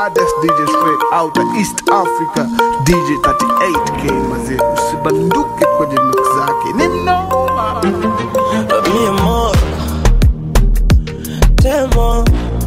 baddest DJ straight out of East Africa DJ 38K mazee usibanduke kwenye mix zake ni mnoma mi amor, temo,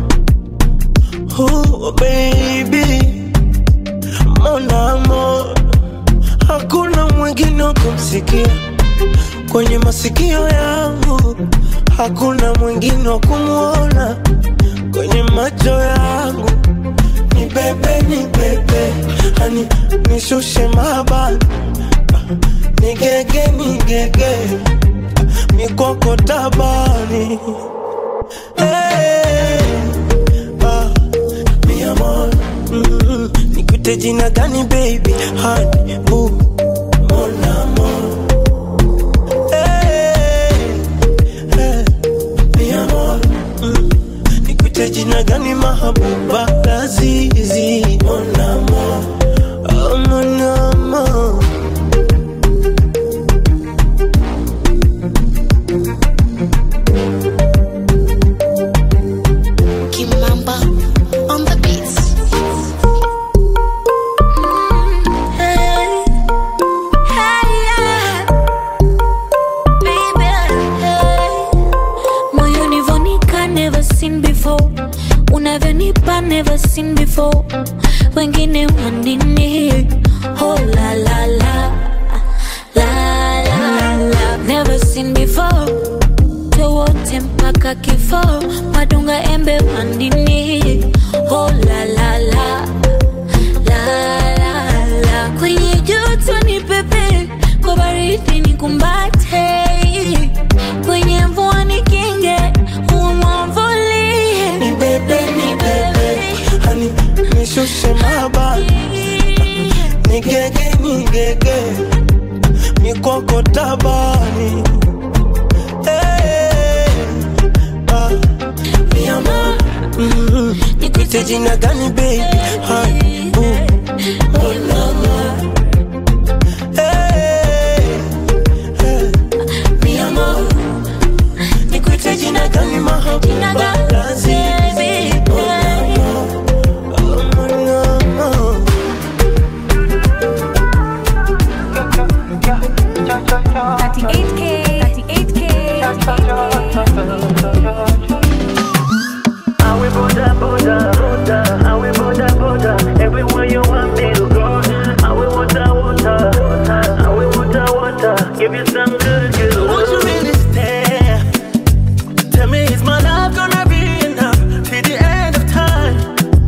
oh baby, mon amor, hakuna mwingine wa kumsikia kwenye masikio yangu, hakuna mwingine wa kumwona kwenye macho yangu. Ni bebe, ni bebe, hani nishushe mabani, nigege, nigege mikoko tabani hey, ah, mi amor mm, nikute jina gani baby hani bu mon amor hey, hey, mi amor mm, nikute jina gani mahabuba lazizi mon amor oh, mon amor Kimamba on the beats. Hey, hey, yeah. Baby, hey. Moyoni vonika never seen before unavyonipa never seen before wengine wanini oh la la la la la la never seen before wote mpaka kifo madunga embe mandini oh la la la la la la kwenye joto ni pepe kwa baridi ni kumbate kwenye mvua ni kinge umwamvulie ni bebe ni bebe hani nishushe mabani nigege nigege mikoko tabani hey, ah, mi amor mm, nikute jina gani baby hani bu mon amor hey, hey, mi amor nikute jina gani mahabuba lazizi Oh, mon amor. 38K, 38K, 38K. Awe boda boda boda, awe boda boda, everywhere you want me to go. Awe water water, awe water water, give you some good good. Won't you really stay? Tell me, is my love gonna be enough till the end of time?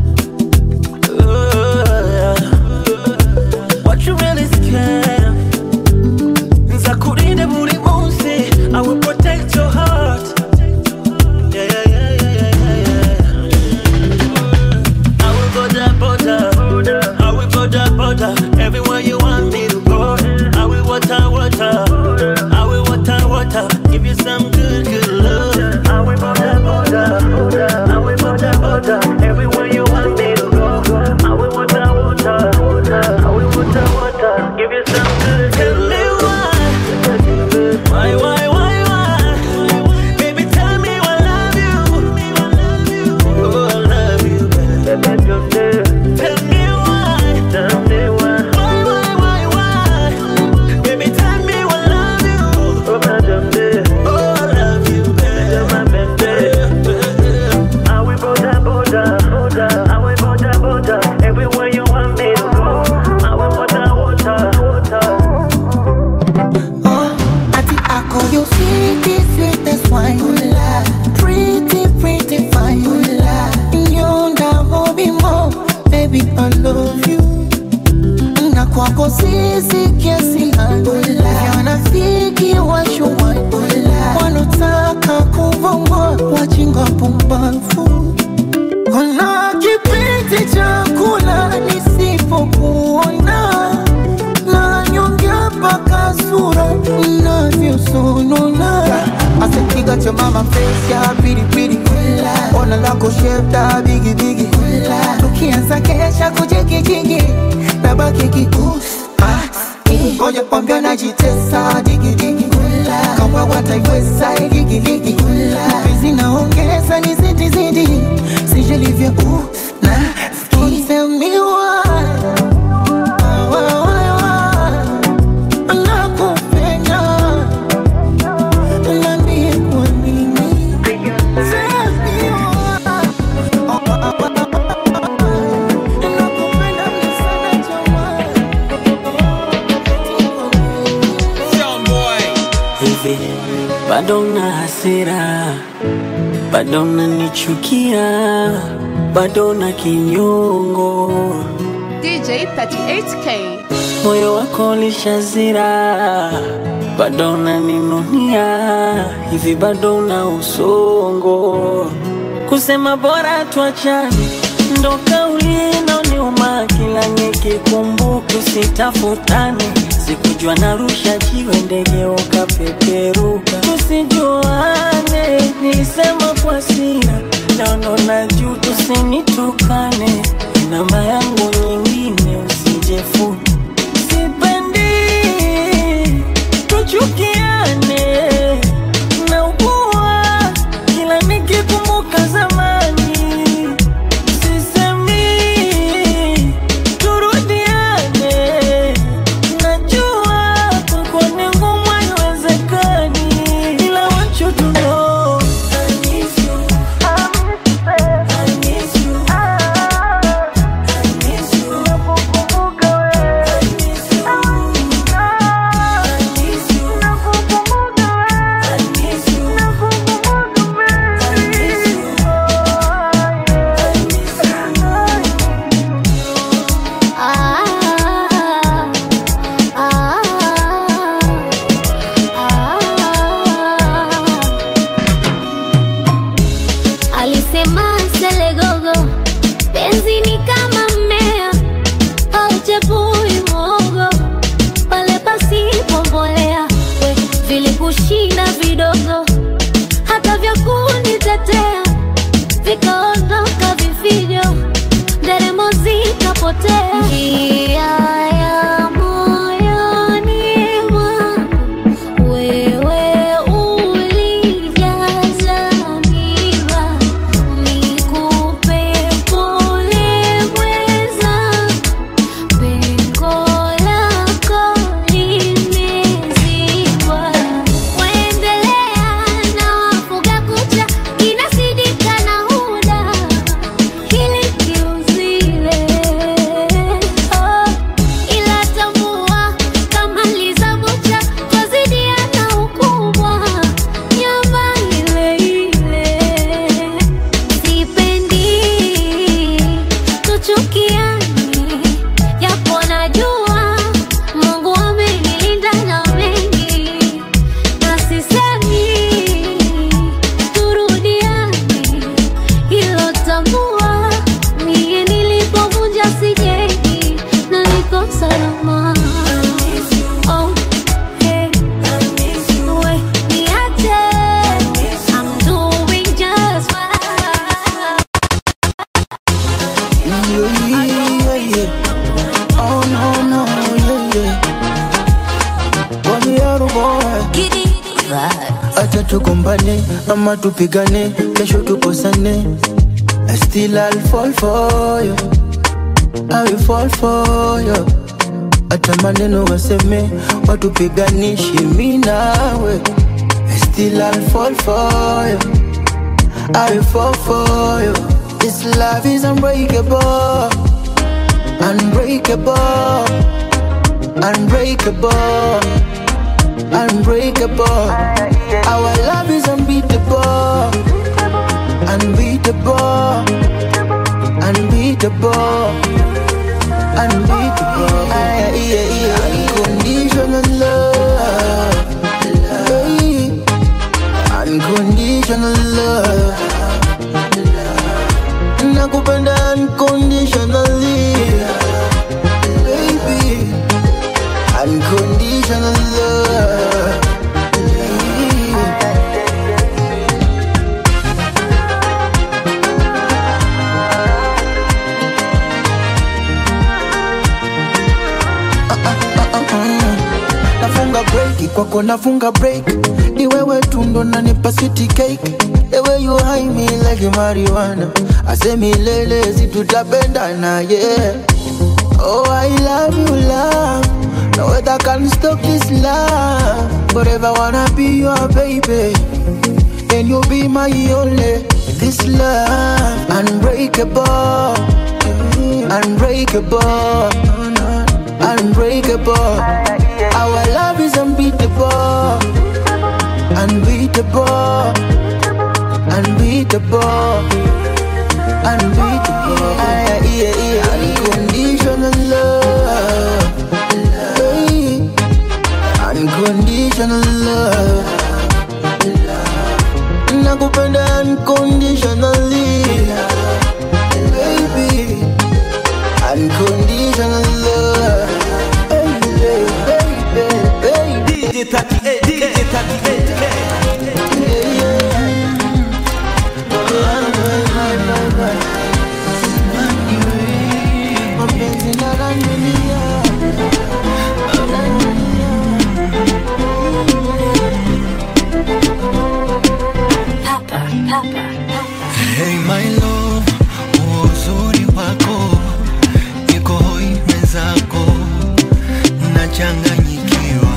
Ooh, what you really scared of? Nzakurinde buri munsi, I will protect your heart. Yeah, yeah, yeah, yeah, yeah, yeah, yeah. I will border, border, I will border, border, everywhere you want me to go. I will water, water, I will water, water, give you some good, good love. Awe boda boda boda, awe boda boda, everywhere you want me to go. Awe water water, awe water water, give you some good Tell good me why, why, why, why, why? Baby, tell me I love you. Oh, I love you, baby. Tell me why, why, why, why, why? Baby, tell me I love you. Oh, I love you, baby. Awe boda boda boda, awe boda boda, everywhere you want me to go. Awe water water water. Ati ako you sweetie, sweetest wine Pretty, pretty fine Yonda hobi mo Baby, I love you Na kwako sisi kiasi Yanafiki washuwai Wanotaka kuvongwa Wajinga pumbafu Kuna kipindi cha kula nisipokuona nanyongea mpaka sura inavyosonona asepiga cha mama face ya pilipili ona lako shefta bigibigi tukianza kesha kujigijigi nabaki kikusi ngoja kwambia najitesa digidigi kama wataiweza igigiligi vizi naongeza ni zidi zidi sijelivyo uh, na ski hasira, bado unanichukia, bado na kinyongo, DJ 38K. moyo wako ulishazira, bado unaninunia, hivi bado una usongo, kusema bora tuachane, ndo kauli inaoniuma kila nikikumbuka, usitafutane sikujua narusha jiwe ndege ukapeperuka, tusijuane, nilisema kwa sira, naono na juu, tusinitukane, namba yangu nyingine usijefuni, sipendi tuchukiane, naugua kila nikikumbuka zamani sisemi turudiane, najua kwako ni ngumu, haiwezekani, ila want you to know I miss you. I miss you. I miss you. Nakukumbuka wewe. I miss you. I miss you. Nakukumbuka wewe. I miss you. Nakukumbuka wewe. I miss you. I miss you. Alisema Selegogo, penzi ni kama mmea hauchepui mwogo pale pasipo mbolea. We vilikushinda vidogo, hata vya kunitetea vikaondoka vifijo, nderemo zikapotea. Njia ya moyoni mwangu wewe ulijaza miba, nikupe pole mweza, pengo lako limezibwa. Waendelea na wafuga kucha, kinasidika na huda hili kiuzile oh, ila tambua kama lizabucha twazidiana ukubwa nyama ile ile sipendi tuchukiani japo najua Mungu amenilinda na mengi na sisemi turudiane hilo tambua mie nilipovunja sijengi na niko salama Oh, hey. We, niache. I'm doing just fine. Yeah, yeah, yeah. Oh no, no, yeah, yeah. Boy, you're a boy. Acha tugombane ama tupigane, kesho tukosane. I still I'll fall for you. I will fall for you. Hata maneno waseme watupiganishi mi nawe. I still I'll fall for you. I will fall for you. This love is unbreakable, unbreakable, unbreakable, unbreakable. Our love is unbeatable, unbeatable, unbeatable, unbeatable. Yeah, yeah, yeah. Unconditional love, Hey. unconditional love. Nakupenda unconditionally, baby. Unconditional love. nafunga break kwako nafunga break ni wewe tu ndo nanipa city cake the way you high me like marijuana asemi lele si tutapendana yeah oh i love you love no weather can stop this love forever wanna be your baby and you be my only this love unbreakable unbreakable unbreakable our love is unbeatable unbeatable, unbeatable, unbeatable. Ah, yeah, yeah. Unconditional love, hey. unconditional love. Nakupenda unconditionally, baby. Unconditional love, baby, baby, baby. DJ 38, DJ 38. Mapenzi na randunia Hey my love, huo uzuri wako niko hoi mwenzako, nachanganyikiwa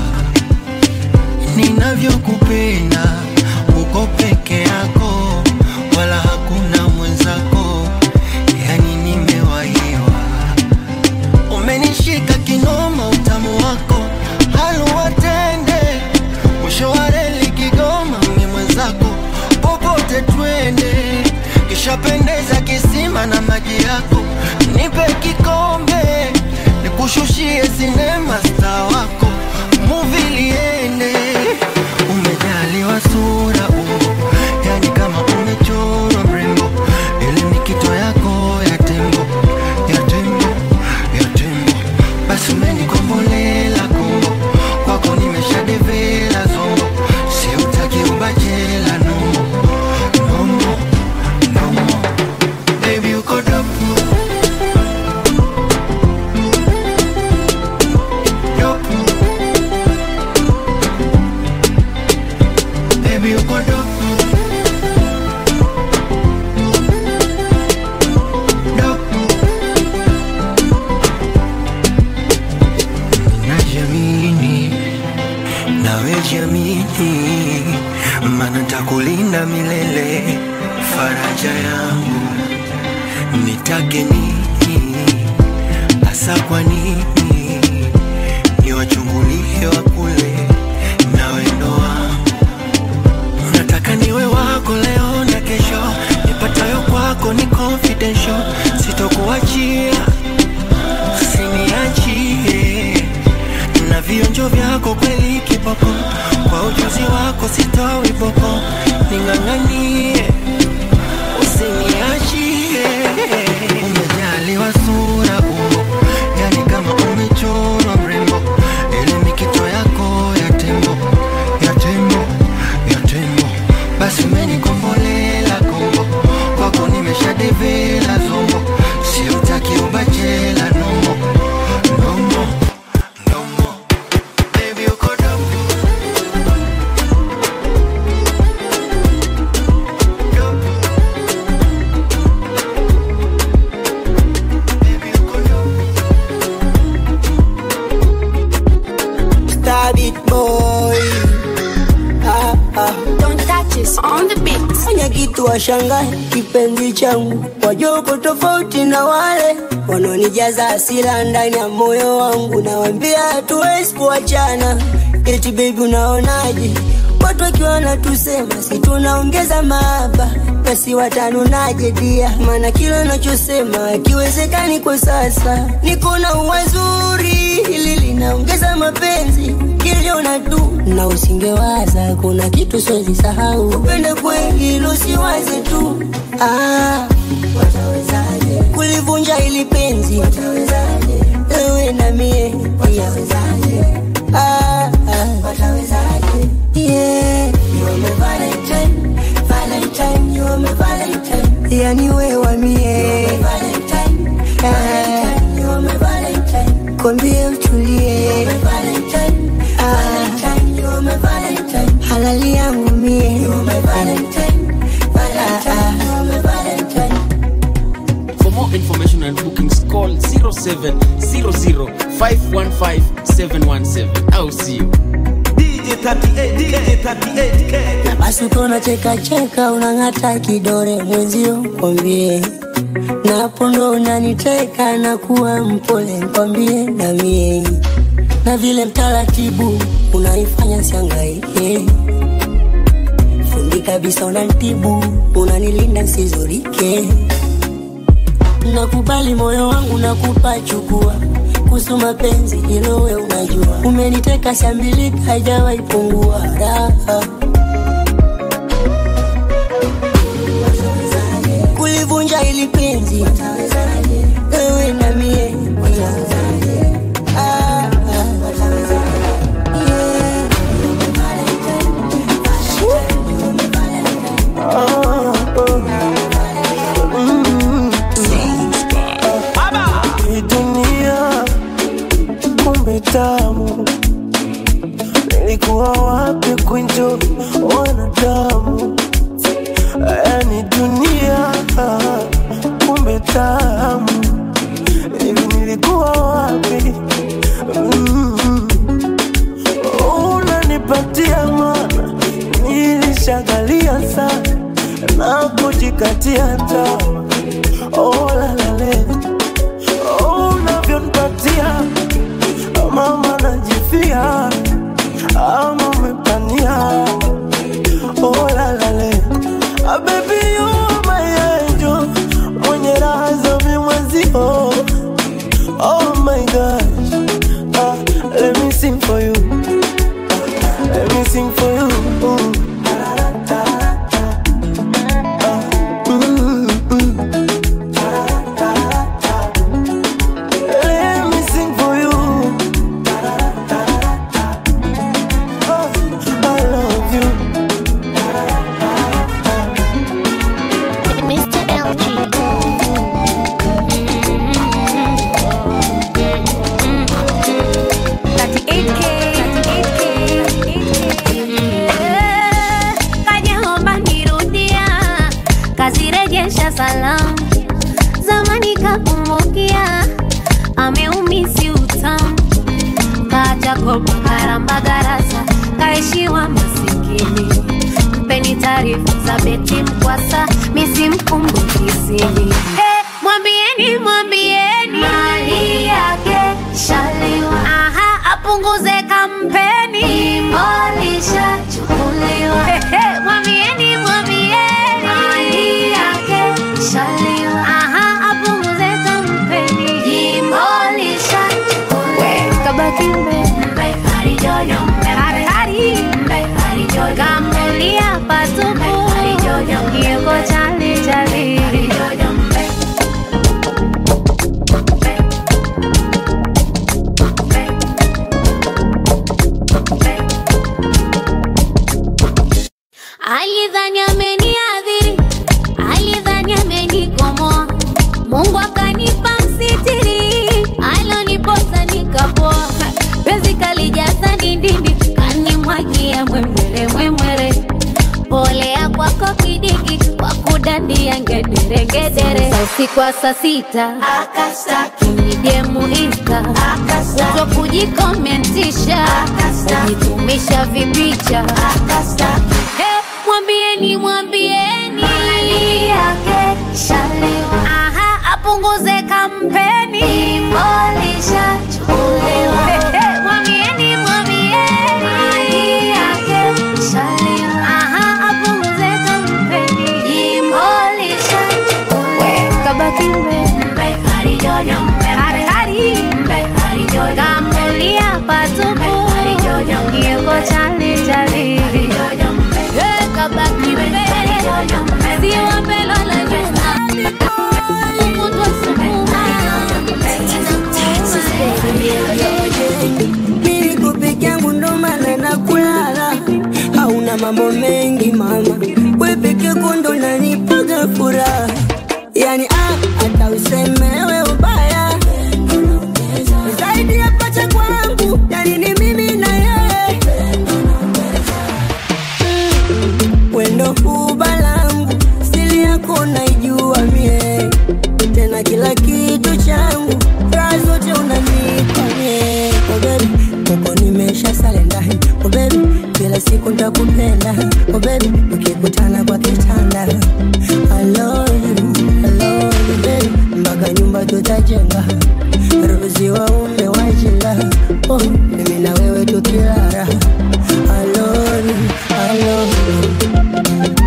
ninavyokupenda, uko peke yako, wala hakuna mwenzako, yani nimewahiwa. Umenishika kinoma, utamu wako haluwatende, mwisho wa reli Kigoma, ni mwenzako popote twende, kishapendeza kisima na maji yako, nipe kikombe nikushushie sinema sta wako muvi liende. Umejaliwa sura umbo, yani kama umechorwa mrembo, ili ni kito yako ya tembo, ya tembo, ya tembo. Basi umenikombolela kombo, kwako nimeshadevela zombo, siutaki ubachela nomo, nomo, nomo. Baby uko dopu, dopu. Baby uko dopu, dopu. Najiamini, nawe jiamini, maana takulinda milele, faraja yangu nitake nini hasa kwa nini niwachungulie wa kule na wendo wangu nataka niwe wako leo na kesho nipatayo kwako ni confidential sitokuachia usiniachie na vionjo vyako kweli kiboko kwa ujuzi wako sitowi boko ning'ang'anie usiniachie umejaliwa sura umbo yani kama umechorwa mrembo ile mikito yako ya tembo ya tembo ya tembo basi umenikombolela kombo kwako nimeshadevela zombo siutaki ubachela nomo nomo nomo baby uko dogo dogo baby uko dogo Star beat boy ah, ah. Don't touch us on the beat. fanya kitu washangae kipenzi changu wajoko tofauti na wale wanaonijaza asila ndani ya moyo wangu nawambia hatuwezi kuachana eti bebi unaonaje watu wakiwa wanatusema si tunaongeza maaba basi watanunaje dia maana kila nachosema akiwezekani kwa sasa niko na uwazuri hili linaongeza mapenzi kiliona tu na usingewaza kuna kitu siwezi sahau upende kweli lusiwaze tu ah, watawezaje kulivunja ili penzi watawezaje wewe na mie watawezaje ah, ah, watawezaje yeah you are my valentine valentine you are my valentine yani wewe mie valentine valentine you are my valentine kwambie utulie Ah, halali yangu mie Ah, ah. For more information and bookings, call 0700-515-717. I'll see you. DJ 38, DJ 38K. na basi ukona cheka cheka unang'ata kidore mwenzio kwambie napo ndo unaniteka na kuwa mpole kwambie na mie na vile mtaratibu unaifanya siangaike kweli kabisa unanitibu unanilinda nsizurike nakubali moyo wangu nakupa chukua kuhusu mapenzi hilo we unajua umeniteka shambilika haijawahi pungua raha kulivunja ili penzi wewe na mie Ah, ah, Hii dunia kumbe tamu, nilikuwa wapi kunjo wanadamu? Yani dunia kumbe tamu, hivi nilikuwa wapi? Mm. Unanipatia mana, nilishagalia sana na kujikatia tamaa. Oh, la, la, le. Oh, unavyonipatia mama najifia ama umepania oh, la, la, le. Ah, baby you are my angel mwenye raha za mimwezio oh my gosh ah, let me sing for you ah, let me sing for you mm. Mm, mm. Let me sing for you. Oh, I love you. Mr. LG. Kajaomba nirudia, kazirejesha salamu, zamani kakumbukia, ameumisi utamu, kacha kopa karamba garasa, kaishiwa masikini, mpeni taarifa za beti mkwasa, misimkumbukisini hey, mwambieni mwambieni mali yake shaliwa, aha, apunguze kampeni, imolisha chukuliwa, hey, hey, mwambieni mwambieni mali yake shaliwa, aha, apunguze kampeni, imolisha chukuliwa, kabaki mbe harijojo hari hari kamulia patupu kioko chali chali alidhani ameniadhiri alidhani amenikomoa mungu akanipa msitiri aloniposa nikapoa pezi kalijaza ndindindi kanimwagia mwemwere mwemwere polea kwako kidiki kwa kudandia ngederengedere Sa usiku wa saa sita kinijemu insta kuto kujikomentisha kujitumisha vipicha Hey, mwambieni mwambieni mali yake shalewa aha apunguze kampeni imolisha chukuliwa hey, hey, mwambieni mwambieni mali yake shalewa aha apunguze kampeni imolisha chukuliwa kabaki mbe harijojo hari hari kamulia patupu kioko chali chali Eh, kabaki mbe siwa mbele la nyuma Kutwa sukuma Mimi niko peke yangu ndo maana nakulala, hauna mambo mengi mama, we peke yako ndo nanipaga furaha, yani ah, hata usemewe ubaya zaidi ya pacha kwangu, yani ni mimi na yeye Mm, wendo huba langu, sili yako naijua mie, tena kila kitu changu, raha zote unanipa mie, oh baby, kwako nimesha salenda, oh baby, kila siku ntakupenda, oh baby, ukikutana kwa kitanda, I love you, I love you baby, mpaka nyumba tutajenga, ruzi waume wajinga, oh, mimi na wewe tukilala, I love you, I love you.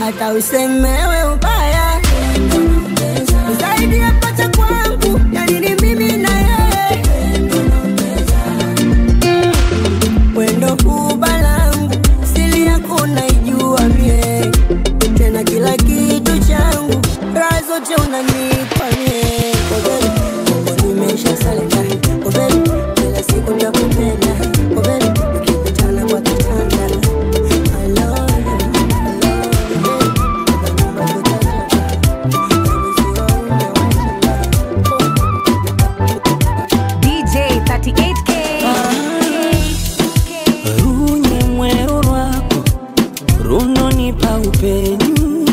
hata usemewe ubaya zaidi ya pacha kwangu yani ni mimi na yeye wendo kuba langu sili yako naijua mie tena kila kitu changu raha zote unanipa mie Kobeli, uko nimesha salenda Kobeli, kila siku nakupenda Kobeli, tukikutana kwa kitanda I love you, I love you. DJ 38K. runye mwero rwako runonipa upenyu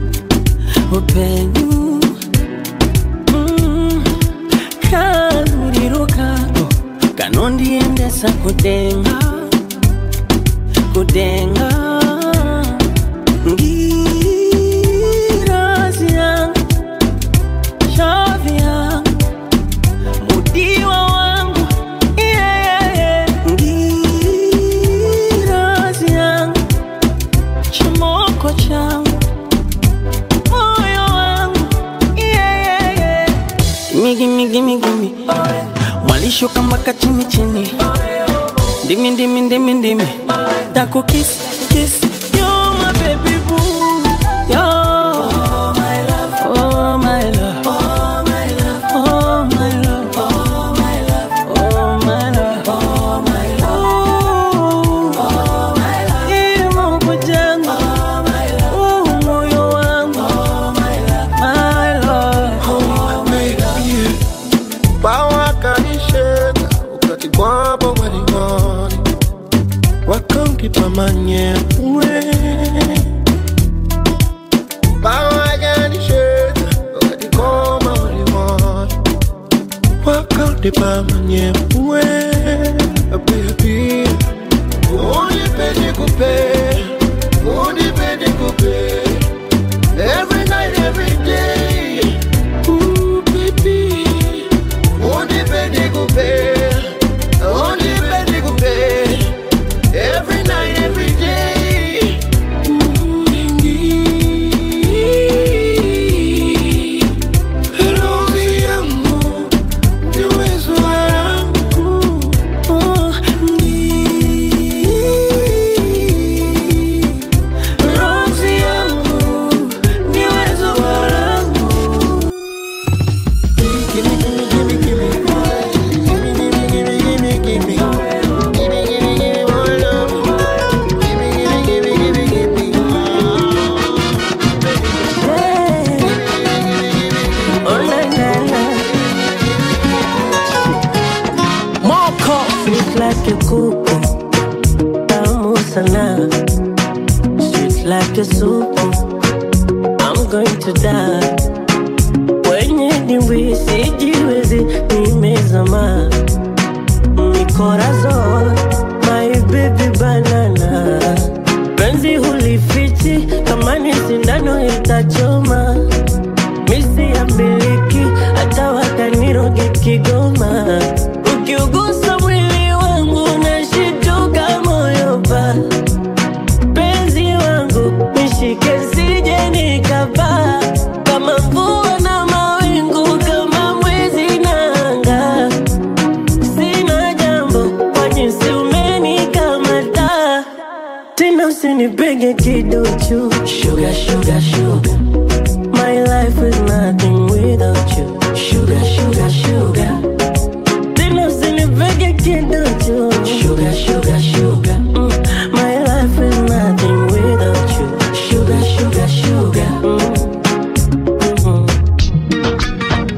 upenyu mm. kaluriro kako kanondiendesa kudenga kudenga ngirazi yangu shavi yangu mudiwa wangu yeah, yeah, yeah. ngirazi yangu chimoko changu moyo wangu yeah, yeah, yeah. Gimme, gimme, gimme, gimme. mwalishuka mpaka chini chini ndimi ndimi ndimi ndimi taku kiss kiss you're my baby boo you're my love oh my love oh my love oh my love oh my love oh my love oh my love oh my love ilimo kujenga oh my love oh moyo wangu oh my love my love oh my love bawakanisheka ukati kwabo walingoni wakamkipa manyewe bawakanisheka ukati koma walingoni wakamkipa manyewe baby unipende kupe unipende kupe every night every day Ooh, baby Unipende kupe, unipende kupe, every night, every day. Roho yangu, ni uwezo wangu. Oh, ni- Rozi yangu, ni uwezo wangu. Oh, na, na, na. Moko Sweet like a kuku Tamu sana Sweet like a soup I'm going to die Wenye dimbwi sijiwezi nimezama Mikorazol My baby banana Penzi hulifichi kama ni sindano itachoma misi ya miliki hata wakaniroge Kigoma. Ukiugusa mwili wangu nashituka moyo pa penzi wangu nishike sije nikapaa kama mvua na mawingu kama mwezi na anga sina jambo kwa jinsi umenikamata tena usinipege kiduchu sugar, sugar, sugar. My life is nothing without you. Sugar, sugar, sugar. Tena usinipege kiduchu. Sugar, sugar, sugar. Mm. My life is nothing without you. Sugar, sugar, sugar. Mm. Mhm.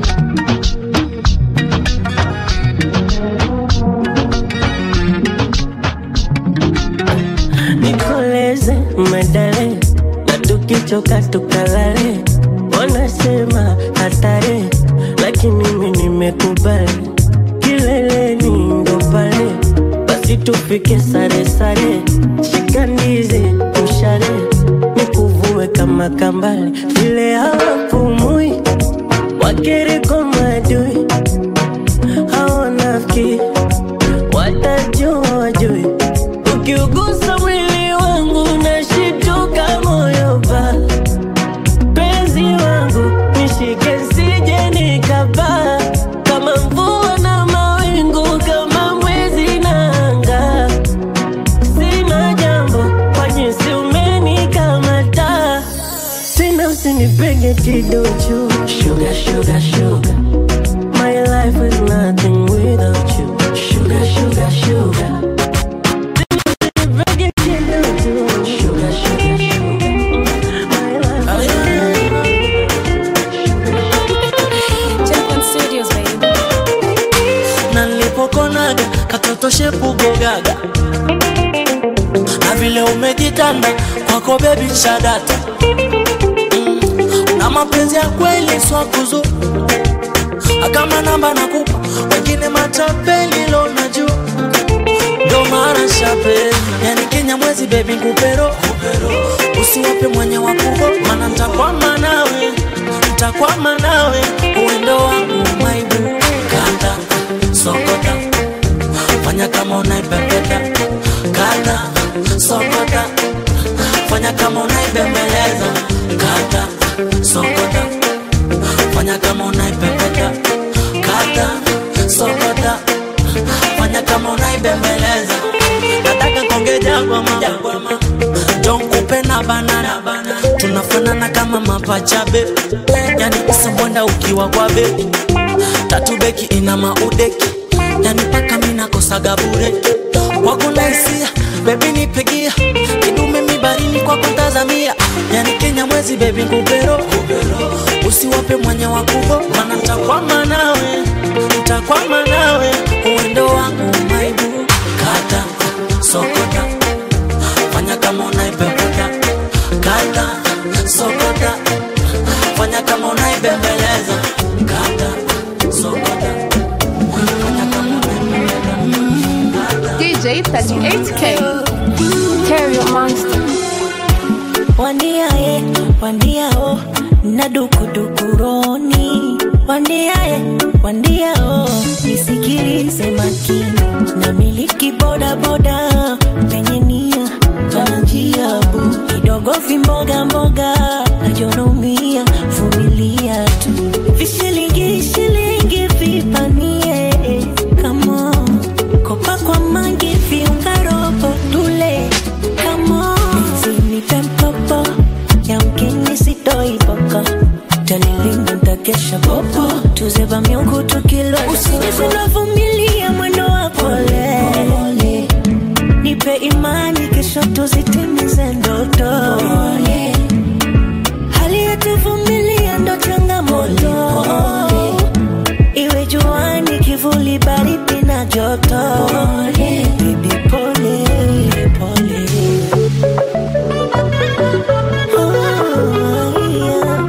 Nikoleze medale na tukichoka tukalale, wanasema hatari, lakini mimi nimekubali. Kileleni ndo pale, basi tufike sare sare, shika ndizi mshale, nikuvue kama kambale, vile hawapumui wakiriko madui hawanafiki watajua wajui ukiugusa mwili wangu nashituka moyo pa usinipege kiduchu sugar, sugar, sugar. My life is nothing without you sugar, sugar, sugar. Usinipege kiduchu sugar, sugar, sugar. My life Champion Studios, baby. na nilipokonaga katoto shepu gogaga na vile umejitanda kwako bebi shadata mm. na mapenzi ya kweli swakuzu akama namba nakupa wengine matapeli lona juu ndo mara shape yani kenya mwezi bebi kupero usiwape mwenye wakubo mana ntakwama nawe ntakwama nawe uwendo wangu maibu kanda sokota fanya kama unaipepeta kanda sokota fanya kama unaibembeleza kanda sokota fanya kama unaipepeta kanda sokota fanya kama unaibembeleza nataka konge jagwama jonkupe na banana tunafanana kama mapachabe yani isambwanda ukiwa kwa bebi tatu beki ina maudeki yani paka minakosaga bure kwako naisia bebi nipigia kidume mibarini kwako ntazamia yani kenya mwezi bebi ngupero usiwape mwenye wakubo mana ntakwama nawe ntakwama nawe uwendo wangu maibu kata sokota fanya kama unaipepeta kata sokota fanya kama unaibembeleza kata sokota DJ 38K. Stereo Monster. wandiaye wandiao na dukudukuroni wandiaye wandiao nisikilize makini na miliki bodaboda penye nia pana njia bu kidogo vimboga mboga najonomia vumilia tu vishilingi shilingi vipanie kamo kopa kwa mangi viunga robo tule kamo nipe mkopo yamkini sitoiboka tanilinda ntakesha popo tuzeba miungu tukilwa usingizi navumilia mwendo wa pole nipe imani kesho tuzitimize ndoto hali yetuvumilia ndo changamoto iwe juani kivuli baridi na joto Baby, pole pole Oh, yeah.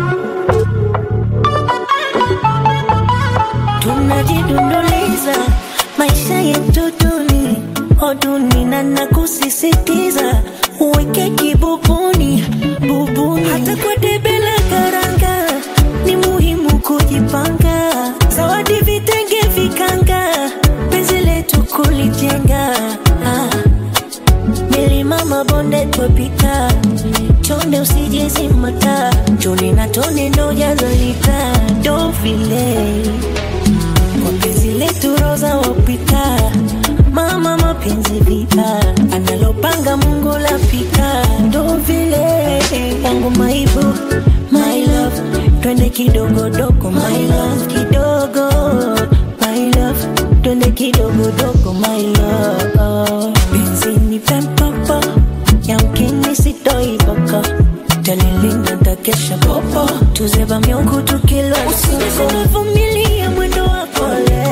tunajidunduliza maisha yetu duni oduni na nakusisitiza uweke kibubuni bubuni hata kwa debe la karanga ni muhimu kujipanga zawadi vitenge vikanga penzi letu kulijenga ah. milima mabonde twapita chonde usijezimata choni na tone ndo jazalita ndo vile kwa penzi letu roza wapita mama mapenzi vita analopanga mungu lapita ndo vile yangu maibu my love twende kidogodogo my love kidogo my love twende kidogodogo my love penzi ni pempopo yamkini sitoiboko tanilinda ntakesha popo tuzeba miungu tukilwa usingizi navumilia mwendo wa pole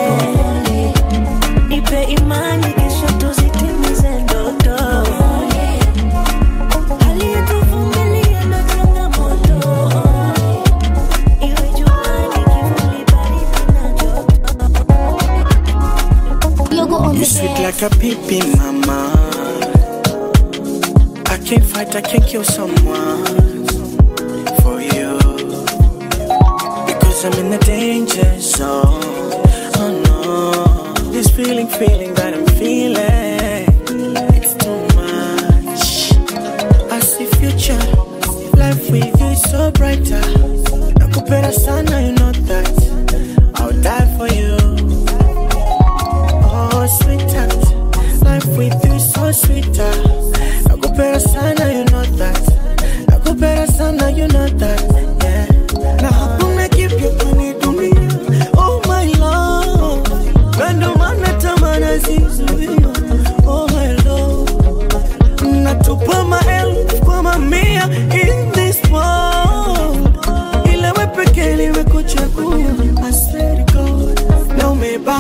nipe imani kesho tuzitimize ndoto hali yetuvumilia ndo changamoto iwe juani kivuli baridi na You sweet like a pippin, mama. I can't fight, I can't kill someone for you. Because I'm in the danger zone. Oh no. This feeling, feeling that I'm feeling. It's too much. I see future. Life with you is so brighter. Nakupenda sana, you know that. I'll die for you. Oh, sweetheart. Life with you is so sweeter. Nakupenda sana, you know that. Nakupenda sana, you know that.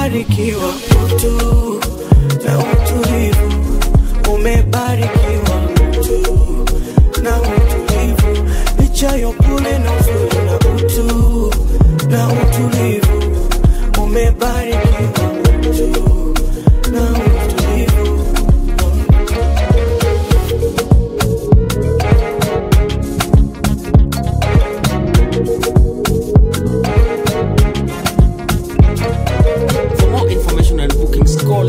umebarikiwa utu na utulivu, umebarikiwa utu na utulivu, licha ya upole na uzuri na utu na utulivu, umebarikiwa utu na utulivu. For more information and bookings, call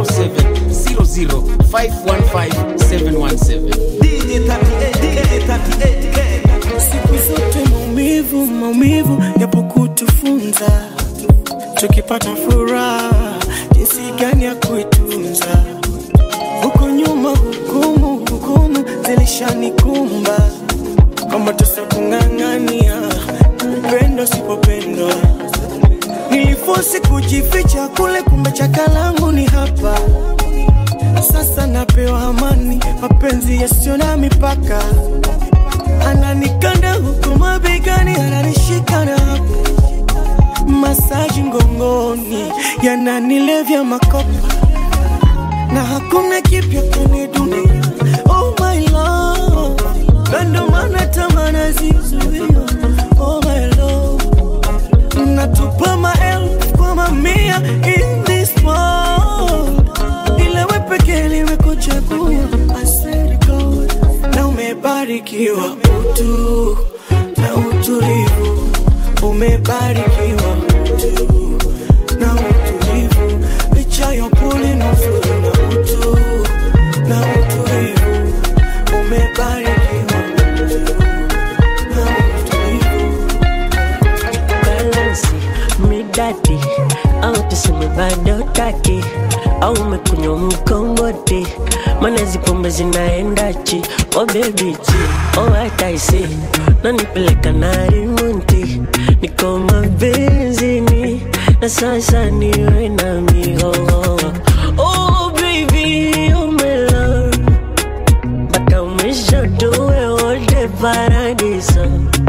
0700 515 717. DJ 38, DJ 38K. siku zote maumivu maumivu yapo kutufunza tukipata furaha jinsi gani ya kuitunza huko nyuma hukumu hukumu zilishanikumba kwamba tusa kung'ang'ania upendo sipopendwa nilifosi kujificha kule kumbe chakalangu ni hapa sasa napewa amani mapenzi yasiyo na mipaka ananikanda huku mabegani, ananishika na hapo masaji ngongoni, yananilevya makopa na hakuna kipya kwenye dunia. Oh my love, na ndo maana tamana zizuia. Oh my love, natupa maelfu kwa mamia in this world, ila we pekee nimekuchagua. I swear to God, na umebarikiwa utu na utulivu, umebarikiwa utu na utulivu, licha ya upole na uzuri na utu na utulivu, umebarikiwa utu na utulivu. balansi midadi au tuseme bado taki au umekunywa mkongoti mana hizi pombe zinaendachi oh baby chi oh hataisi nanipeleka na rimunti niko mabenzini na sasa niwe na mihoho oh baby oh my love mpaka mwisho tuwe wote paradiso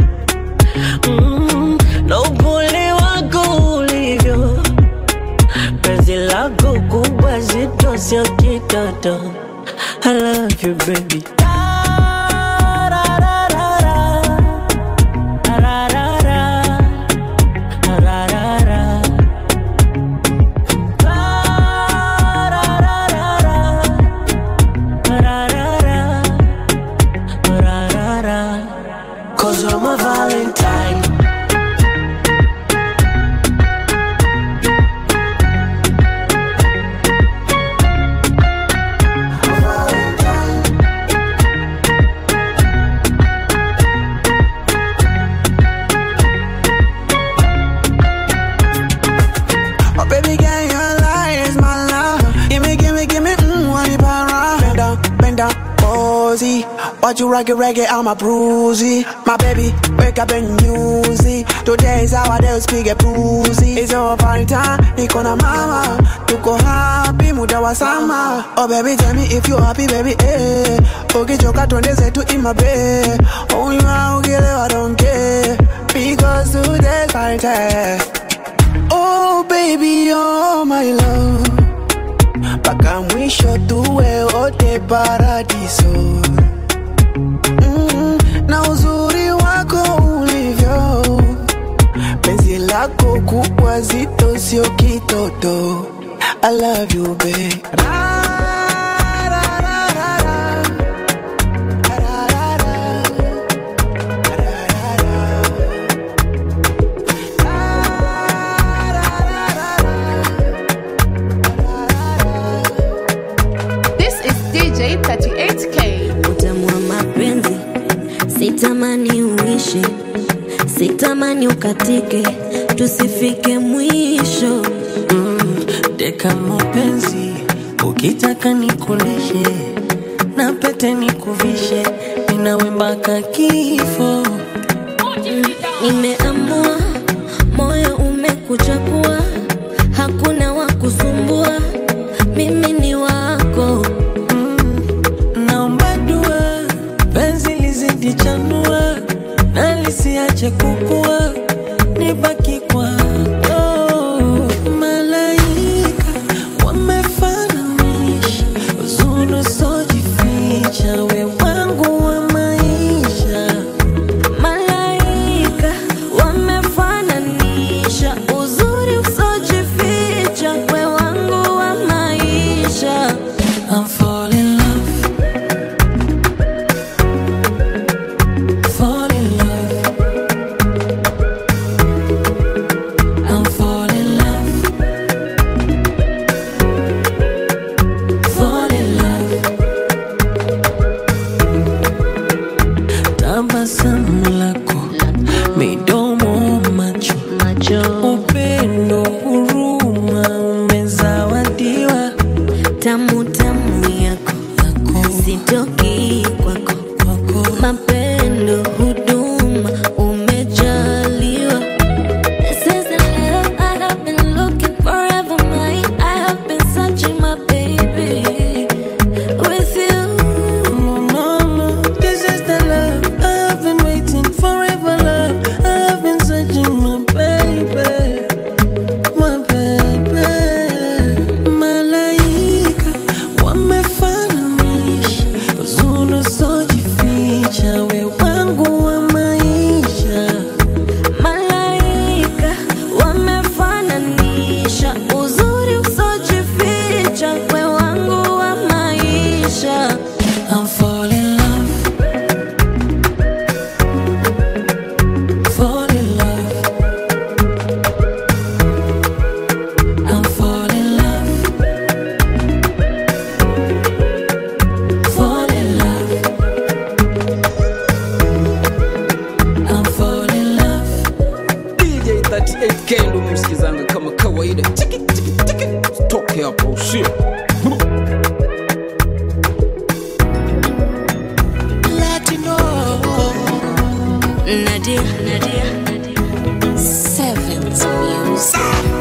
mm, na upole wako ulivyo, penzi lako kubwa zito, sio kitoto. I love you baby. Cause you're my Valentine. Oh, baby, girl, your light is my love. Gimme, gimme, gimme, mmm, want it para. Bend down, bend down, cozy. Watch you rock it, reggae, I'm a bruisey. My baby, wake up and use it. Today is our day, speak a bruisey. It's our party time, niko na mama. Tuko happy, muda wa sama. Oh, baby, tell me if you happy, baby, eh. Ukichoka twende zetu in my bed. Oh, you are, ukielewa, don't care. Because today's party time. Oh baby, oh my love, mpaka mwisho tuwe wote paradiso. Mm, na uzuri wako ulivyo, penzi lako kubwa zito, sio kitoto. I love you babe. This is DJ 38K. utamu wa mapenzi sitamani uishi sitamani ukatike tusifike mwisho Mm, deka mapenzi ukitaka nikulishe na pete nikuvishe ninawe mpaka kifo nimeamua moyo umekuchagua hakuna wa kusumbua mimi ni wako naomba dua penzi lizidi chanua na lisiache kukua nibaki kwako malaika hapa usio Latino. Nadia, Nadia, Nadia. Seventh Music.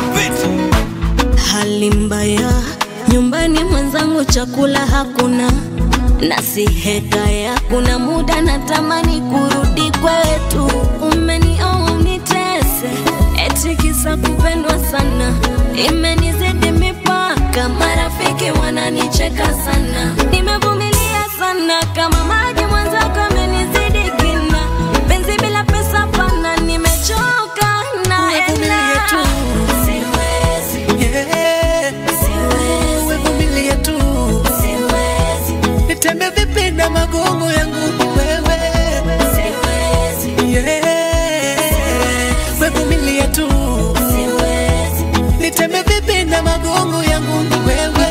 Hali mbaya nyumbani, mwenzangu chakula hakuna, na si hekaya. Kuna muda natamani kurudi kwetu, umenioa unitese, eti kisa kupendwa sana, imenizidi mipaka, marafiki wananicheka sana, nimevumilia sana kama maji, mwenzako amenizidi kina, penzi bila pesa pana, nimechoka naenda siwezi Umevumilia tu nitembe vipi na magongo yangu ni wewe Yeah. Umevumilia tu nitembe vipi na magongo yangu ni wewe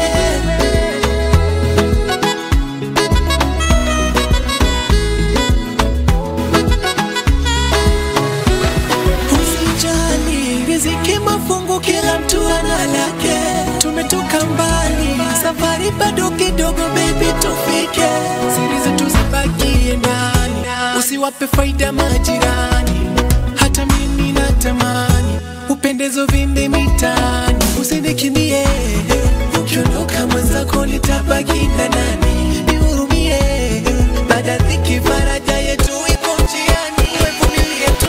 Usijali, riziki mafungu, kila mtu ana lake. Tumetoka mbali, safari bado kidogo, baby, tufike. Siri zetu zibakie ndani, usiwape faida majirani. Hata mimi natamani upendezo vinde mitaani, usinikimbie. Ukiondoka mwenzako nitabaki na nani? Nihurumie, baada ya dhiki faraja yetu iko njiani. Wevumilie tu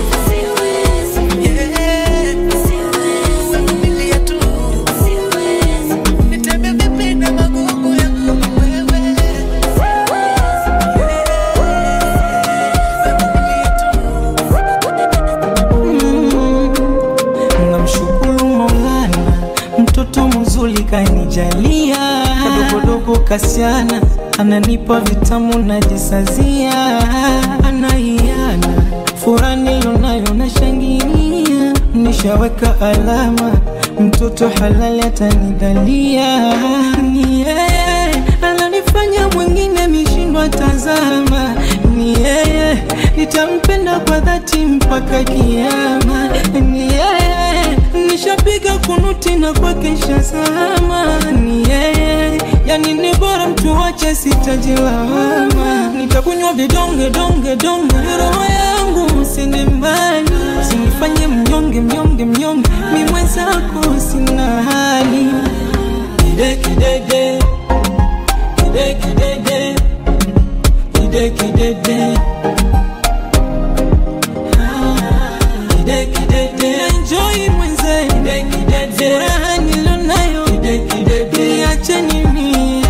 namshukuru Maulana, mtoto mzuri kanijalia, kadogodogo kasiana, ananipa vitamu najisazia, anaiana furaha nilionayo nashangilia, nishaweka alama, mtoto halali atanidhalia, ni yeye ananifanya mwingine mishindwa tazama, ni yeye nitampenda kwa dhati mpaka kiama, ni yeye nishapiga kunuti na kwake shazama, ni yeye yani ni bora mtu wache sitajilawama, nitakunywa vidonge donge donge, roho yangu usende mbali, usinifanye mnyonge mnyonge mnyonge, mi mwenzako sina hali kide kidede kide kidede kide kidede kide kidede enjoy mwenze kide kidede furaha nilonayo kide kidede niacheni mia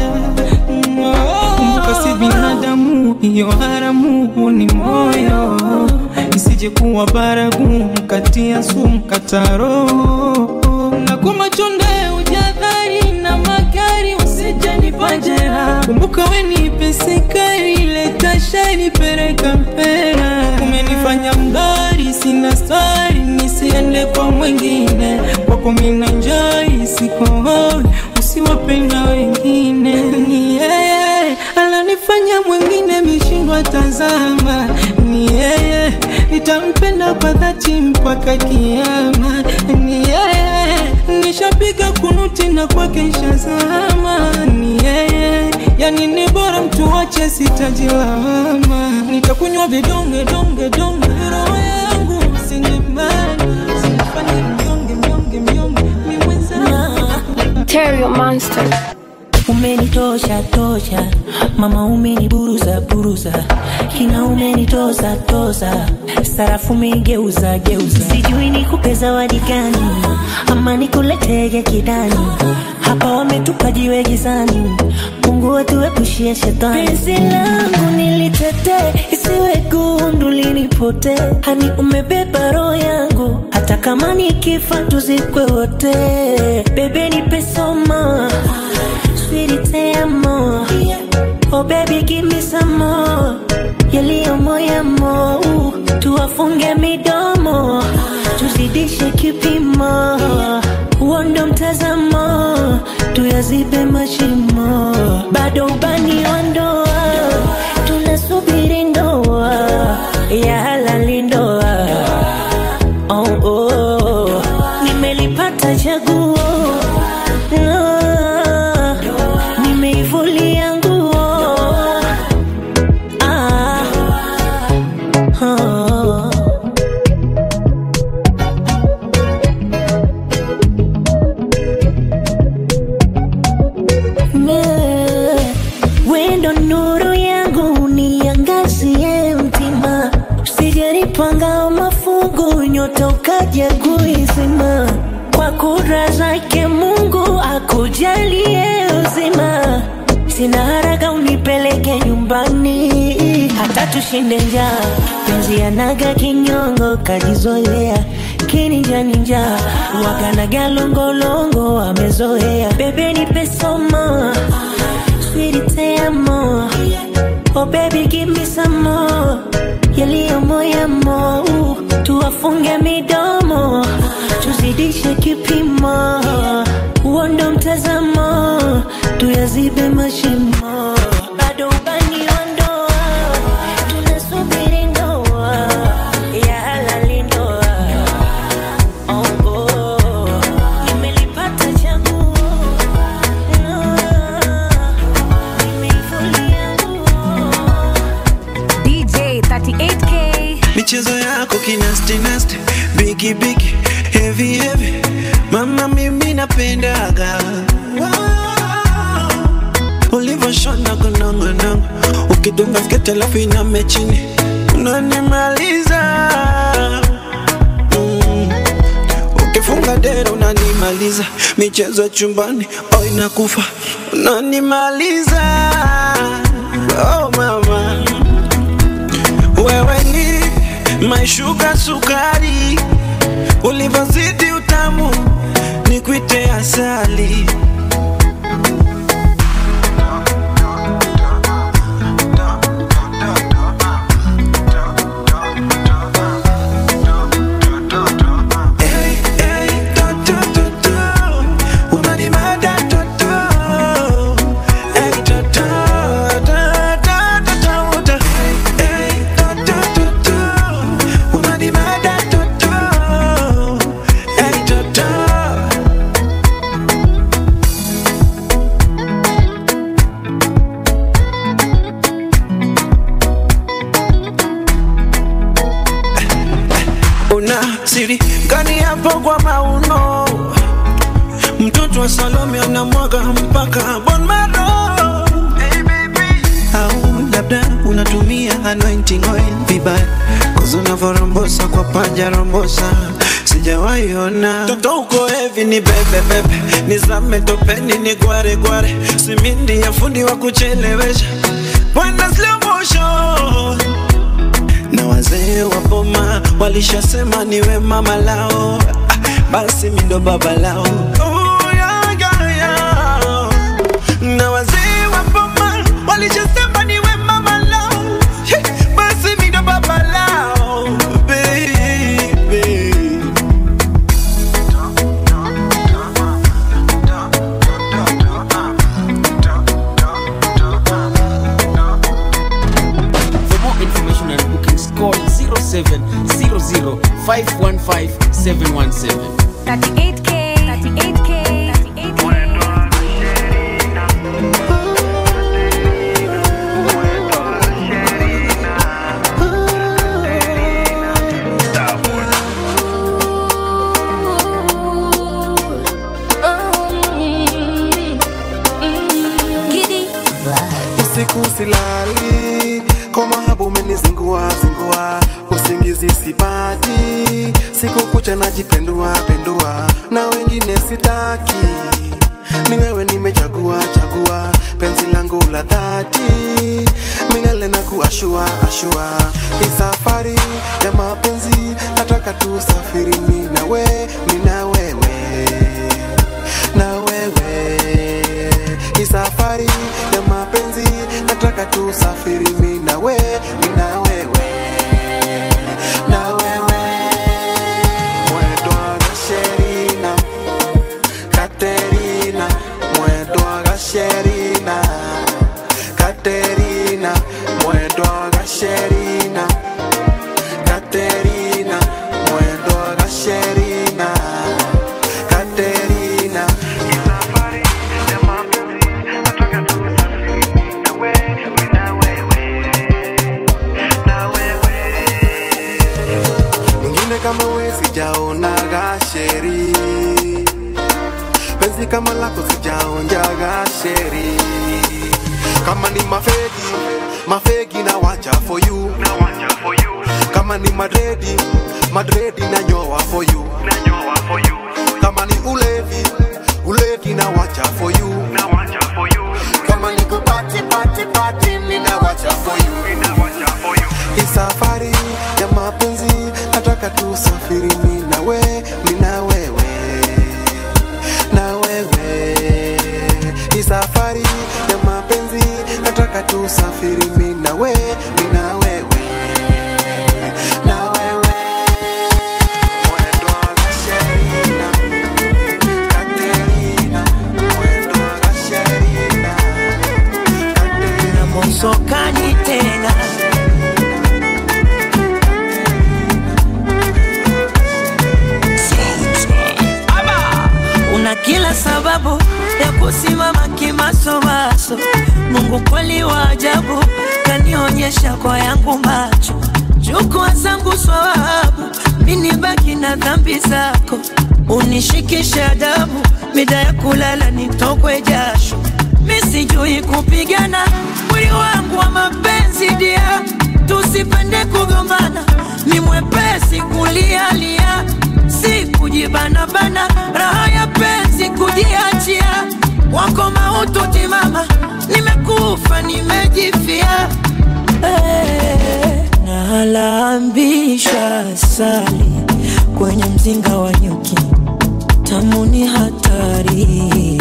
mkasi binadamu hiyo haramu ni moyo isije kuwa baragumu kati ya sumu kataro na kwa machonde ujadhari na magari usije nipajera kumbuka we ni pesekari leta shari pereka mpera umenifanya mdari sina stari nisiende kwa mwingine kwako mina njai siko hoi usiwapenda wengine ni yeye ananifanya mwingine mishindwa tazama ni yeye nitampenda kwa dhati mpaka kiama ni yeye nishapiga kunuti na kwake shazama ni yeye yani ni bora mtu wache sitajilawama nitakunywa vidonge donge donge roho yangu sinyemani sinifanye mnyonge mnyonge mnyonge mi mwenzangu Terrio Monster. umenitosha tosha mama umeniburuza buruza kina umenitoza toza sarafu umegeuza geuza sijui nikupe zawadi gani ama nikuletege kidani hapa wametupa jiwe gizani mungu atuepushie shetani penzi langu nilitetee isiwe gundu linipote hani umebeba roho yangu hata kama nikifa tuzikwe wote bebe nipe somo sweetie te amo oh baby give me some more yaliyo moyamo tuwafunge midomo tuzidishe kipimo huo ndo mtazamo tuyazibe mashimo bado ubani wa ndoa tunasubiri ndoa ya halali ndoa oh, oh. nimelipata chaguo no. kapanga mafungu nyota ukaja kuizima kwa kura zake mungu akujalie uzima sina haraka unipeleke nyumbani hata tushinde njaa penzi anaga kinyongo kajizoea kininjaninja wakanaga longolongo amezoea bebe nipe somo sweetie te amo oh baby give me some more yaliyo moyamo tuwafunge midomo tuzidishe kipimo uondo mtazamo tuyazibe mashimo bado ubani wa ndoa tunasubiri ndoa ya halali ndoa oh, oh. nimelipata chaguo DJ 38K. michezo yako kinastinasti bigi bigi heavy heavy mama mimi napendaga wow. ulivyoshona kunongonongo ukidunga sketi alafu iname chini unanimaliza mm. ukifunga dera unanimaliza michezo ya chumbani oh inakufa unanimaliza oh mama wewe ni maishuka sukari, ulivyozidi utamu ni kwite asali. Hey, hey, to, to, to, to. Unanimada, to, to. Hey, to, to, to, to, to, to, to. Hey, to, to, to, to. Unanimada, to, to. Hey, to, to. una siri gani hapo kwa mauno mtoto wa salome anamwaga mpaka bon maro au labda unatumia anointing oil vibaya kozi unavyorombosa kwa panja rombosa sijawahi ona toto uko hevi ni bebebebe nizame topeni ni gware gware simindi ya fundi wa kuchelewesha bwana slow motion na wazee wa boma walishasema niwe mama lao ah, basi mi ndo baba lao Oh, yeah, yeah, yeah. na wazee wa boma walishasema niwe mama lao Hey, basi mi ndo baba lao baby For more information and bookings, call 0700 515 717. 38K. 38K. 38K. usiku silali kwa mahabu umenizingua zingua usingizi sipati siku kucha najipendua pendua na wengine sitaki ni wewe nimechagua chagua penzi langu la dhati milele na kuashua ashua hii safari ya mapenzi nataka tusafiri mi na we mi na wewe na wewe hii safari ya mapenzi nataka tusafiri mi na we mi na wewe na wewe mwendwa gasherina katerina mwendwa gasherina katerina mwendwa gasherina katerina mwendwa gasherina katerina mwingine kama we sijaonaga sheri penzi kama lako sijaonjaga sheri kama ni mafegi mafegi na wacha for you kama ni madredi madredi na nyoa for you kama ni ulevi ulevi na wacha for you kama ni kupati pati pati mina wacha for you hii safari ya mapenzi nataka tusafiri mi na we mi na wewe na wewe hii safari ya mapenzi nataka tusafiri mi na we mi na wewe na wewe mwendo wa Gasherina, Katerina, mwendo wa Gasherina, na mosokani tena Aba! una kila sababu ya kusimama kimasomaso mungu kweli wa ajabu kanionyesha kwa yangu macho chukua zangu swawabu mini baki na dhambi zako unishikishe adabu mida ya kulala nitokwe jasho misijui kupigana mwili wangu wa mapenzi dia tusipende kugombana ni mwepesi kulialia si kujibanabana raha ya penzi kujiachia wako mautu timama nimekufa nimejifia hey, nalambisha sali kwenye mzinga wa nyuki tamu ni hatari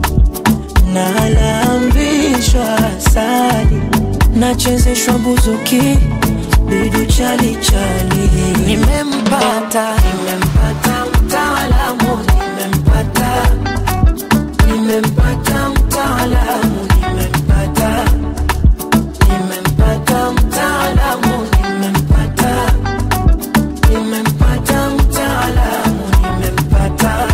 nalambishwa sali nachezeshwa buzuki bidu chalichali nimempata nimempata mtaalamu nimempata nimempata mtaalamu nimempata nimempata mtaalamu nimempata nimempata mtaalamu nimempata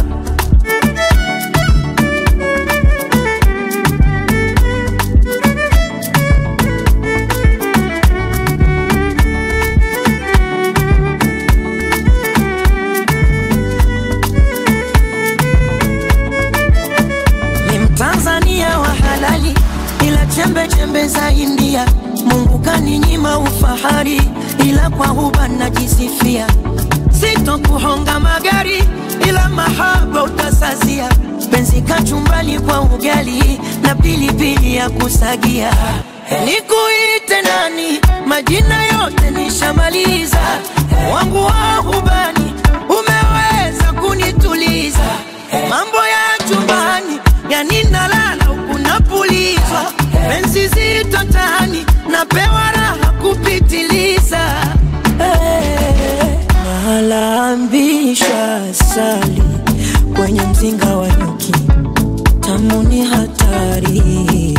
ni mtanzania wa halali ila chembe chembe za india mungu kaninyima ufahari ila kwa huba najisifia sitokuhonga magari ila mahaba utasazia penzi kachumbali kwa ugali na pilipili ya kusagia nikuite nani majina yote nishamaliza wangu wa hubani umeweza kunituliza mambo ya chumbani yani nalala huku napulizwa penzi zito tani napewa raha kupitiliza hey, nalambisha sali kwenye mzinga wa nyuki tamu ni hatari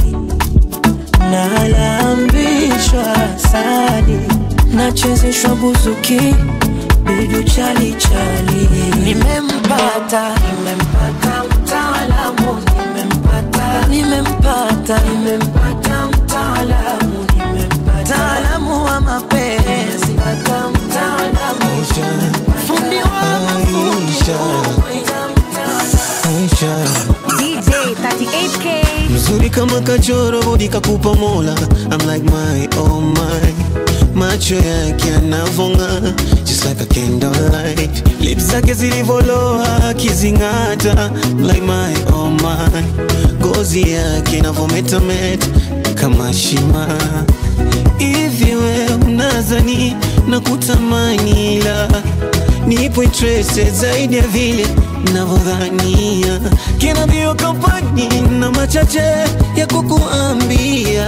nalambishwa sali nachezeshwa buzuki bidu chalichali nimempata nimempata mtaalamu nimempata nimempata nimempata mtaalamu nimempata mtaalamu wa mapenzi pata mtaalamu fundi wa DJ 38K. mzuri kama kachoro bodi kakupa mola I'm like my oh my macho yake yanavonga just like a candlelight lips zake zilivoloa akizing'ata like my oh my ngozi yake inavometameta kama shima hivi we unazani na kutamani ila nipo interested zaidi ya vile navyodhania kina bio kampani na machache ya kukuambia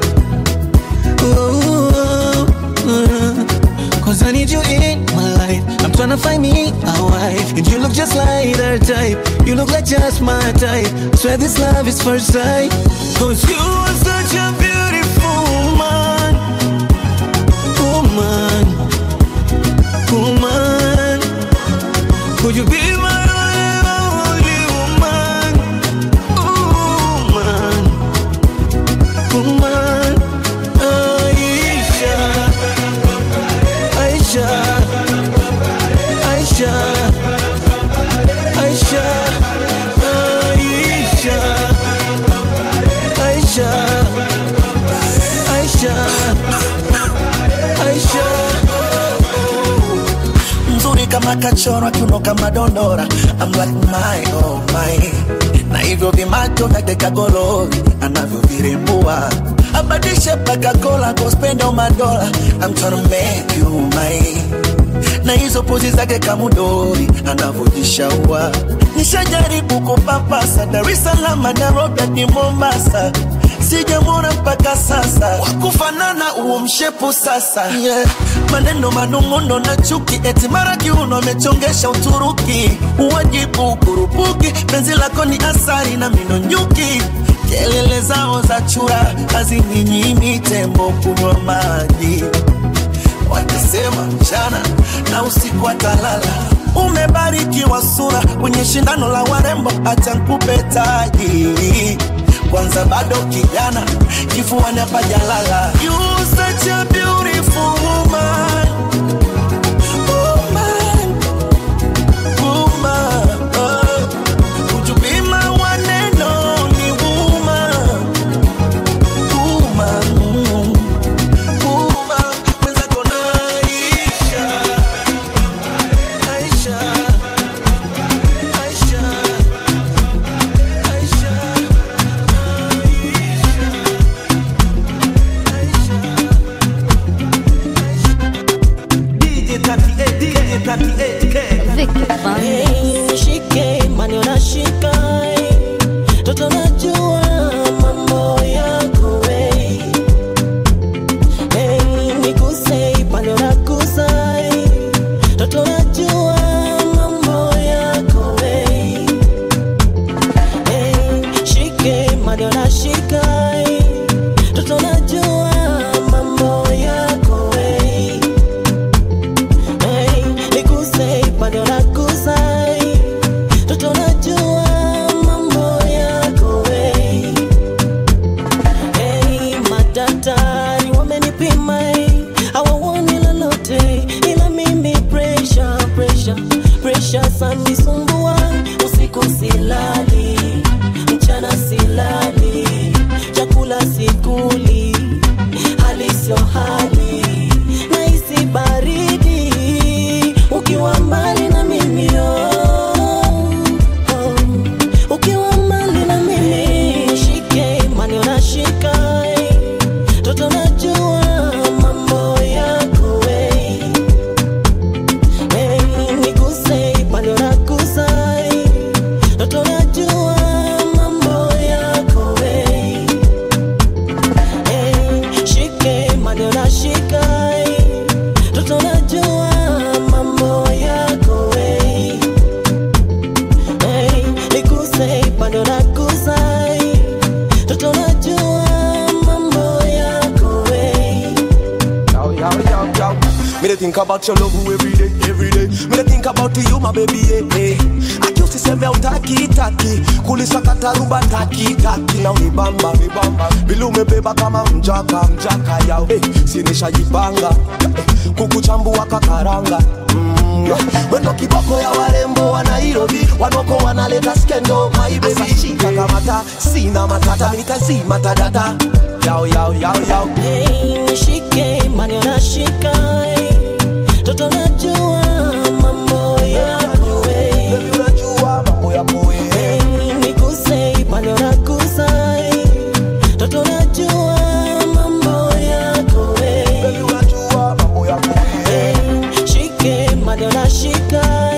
oh, oh, oh. Cause I need you in my life I'm tryna find me a wife And you look just like her type You look like just my type Swear this love is first sight Cause you are such a beautiful woman Woman Woman Could you be my only woman Woman Woman Aisha Aisha Aisha Aisha Aisha Aisha Aisha kama kachorwa kiuno kama dondora I'm like my oh my na hivyo vimacho vyake kagololi anavyovirembua abadishe paka kola kospenda madola I'm tryna make you mine na hizo pozi zake kamudori anavyojishaua nishajaribu kupapasa Dar es Salaam Nairobi hadi Mombasa sijamwona mpaka sasa wakufanana huo mshepu sasa yeah. maneno manung'uno na chuki eti mara kiuno amechongesha Uturuki uwajibu kurupuki penzi lako ni asari na mino nyuki kelele zao za chura hazininyimi tembo kunywa maji wakisema mchana na usiku atalala umebarikiwa sura kwenye shindano la warembo acha nkupe taji kwanza bado kijana kifuani hapajalala You such a beautiful woman. Woman. Woman. Oh. Would you be my one and only woman? Woman. Woman. Mwenzako naisha. Aisha. Aisha. DJ 38, DJ 38K. Hey, nishike mani unashika toto najua mambo yako hey. Hey, niguse pale unagusa toto najua mambo yako hey. Hey, shike mani unashika toto najua mambo yako hey. Hey, niguse pale unagusa toto najua mambo yako hey. Hey, madaktari wamenipima hey, hawaoni lolote ila mimi pressure, pressure, pressure sanisumbua usiku silali mchana silali chakula sikuli hali sio hali nahisi baridi ukiwa mbali na mimi oh, oh. ukiwa mbali na mimi shike mani unashika eh. toto najua mambo yako eh. Eh, niguse pale unagusa eh. toto najua mambo yako eh. Eh, shike mani unashika eh. toto najua mambo yako eh. Hey, niguse pande unagusa hey. toto najua mambo yako hey. Yo, yo, yo, yo. Me dey think about your love every day, every day. Me dey think about you, my baby, yeah, yeah. Akiusi seme utaki taki, kulisakata rumba taki taki, na unibamba unibamba, vile umebeba kama mjaka mjaka yao, hey, sinishajipanga hey, kukuchambua kakaranga mm. Wendo kiboko ya warembo wa Nairobi, wanoko wanaleta skendo, my baby, shika kamata, sina matata, nitazima tadata, yao yao yao yao. Hey, nishike mani unashika hey. toto najua mambo yako hey. Hey, niguse pande unagusa hey. toto najua mambo yako hey. Hey, shike mani unashika